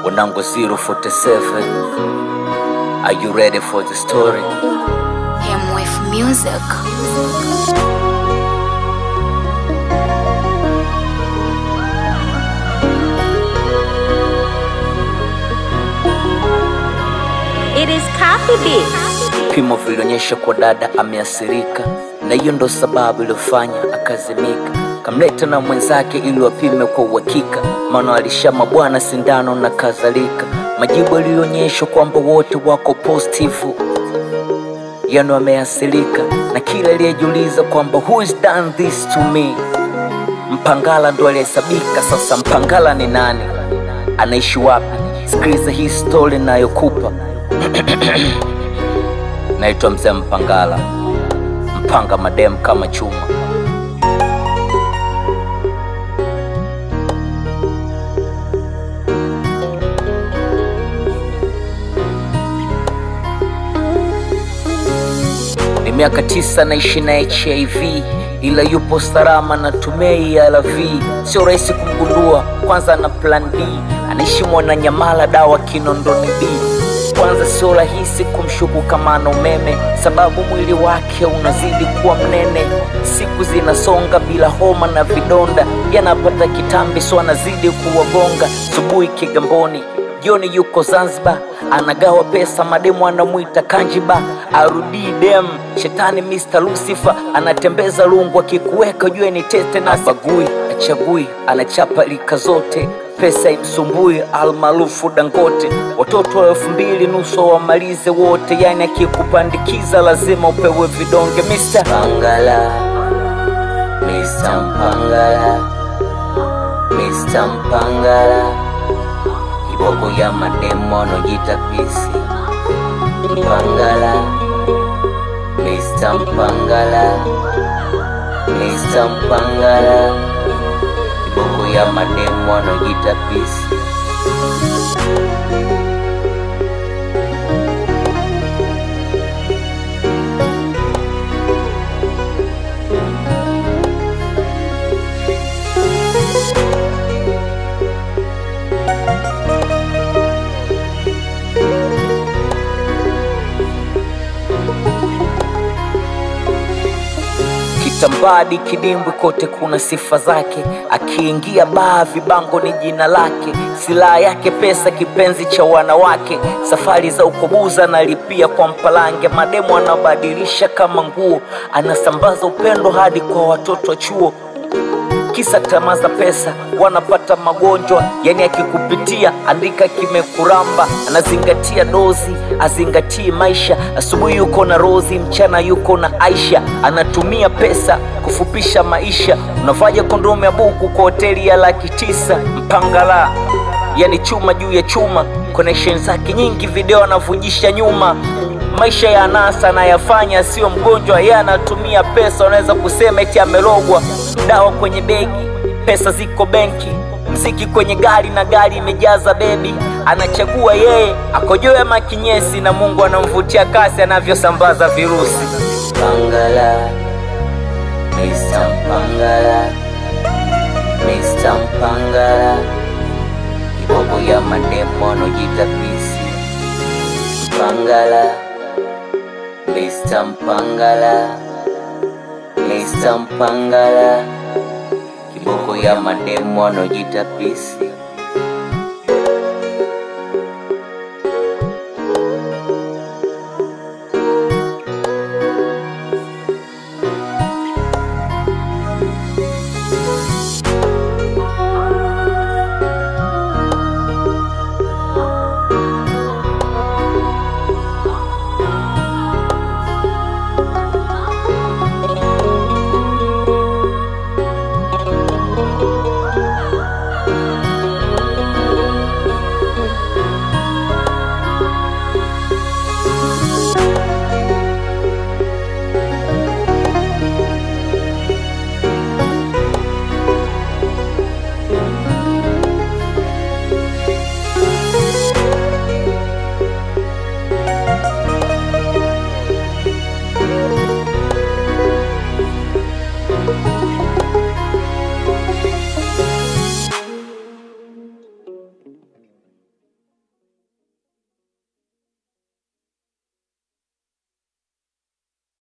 Wanangu 047 Are you ready for the story? Him with music. It is copy beat. Vipimo vilionyesha kwa dada ameathirika, na hiyo ndo sababu iliyofanya akazimika. Kamleta na mwenzake ili wapime kwa uhakika, maana alishama bwana sindano na kadhalika. Majibu yalionyesha kwamba wote wako positifu, yani wameathirika, na kila aliyejiuliza kwamba who has done this to me, Mpangala ndo alihesabika. Sasa Mpangala ni nani? Anaishi wapi? Sikiliza hii story nayokupa. Naitwa Mzee Mpangala, mpanga madem kama chuma. Ni miaka tisa naishi na HIV ila yupo salama na tumei ARV. Sio rahisi kumgundua, kwanza na plan D, anaishi Mwananyamala, dawa Kinondoni B. Kwanza sio rahisi kumshuku kama ana umeme, sababu mwili wake unazidi kuwa mnene. Siku zinasonga bila homa na vidonda, yanapata kitambi, so anazidi kuwagonga. Subuhi Kigamboni, jioni yuko Zanzibar, anagawa pesa, mademu anamwita Kanjiba, arudii dem shetani Mr. Lucifer, anatembeza lungu, akikuweka jue ni tete na bagui, achagui, anachapa lika zote pesa imsumbui, almaarufu Dangote. Watoto wa elfu mbili nusu wamalize wote, yani akikupandikiza lazima upewe vidonge. Mr. Pangala, Mr. Mpangala, Mr. Mpangala, kiboko ya mademo anojita pisi. Mpangala, Mr. Mpangala, Mr. Mpangala, kiboko ya mademo anojita pisi. Kitambadi, kidimbwi, kote kuna sifa zake. Akiingia baa, vibango ni jina lake. Silaha yake pesa, kipenzi cha wanawake. Safari za ukobuza analipia kwa mpalange. Mademu anabadilisha kama nguo, anasambaza upendo hadi kwa watoto wa chuo kisa tamaa za pesa, wanapata magonjwa. Yani akikupitia andika kimekuramba, anazingatia dozi, azingatii maisha. Asubuhi yuko na Rozi, mchana yuko na Aisha, anatumia pesa kufupisha maisha. Unavaja kondomu ya buku kwa hoteli ya laki tisa. Mpangala yani chuma juu ya chuma, connection zake nyingi, video anavunjisha nyuma maisha ya anasa anayafanya, sio mgonjwa, yeye anatumia pesa. Unaweza kusema eti amerogwa. Dawa kwenye begi, pesa ziko benki, mziki kwenye gari na gari imejaza bebi. Anachagua yeye akojoe ama kinyesi, na Mungu anamvutia kasi anavyosambaza virusi. Pangala, Mr. Mpangala, Mr. Mpangala, kiboko ya mademo anojita pisi. Mpangala, Mr. Mpangala, Mr. Mpangala, kiboko ya mademo anojita pisi.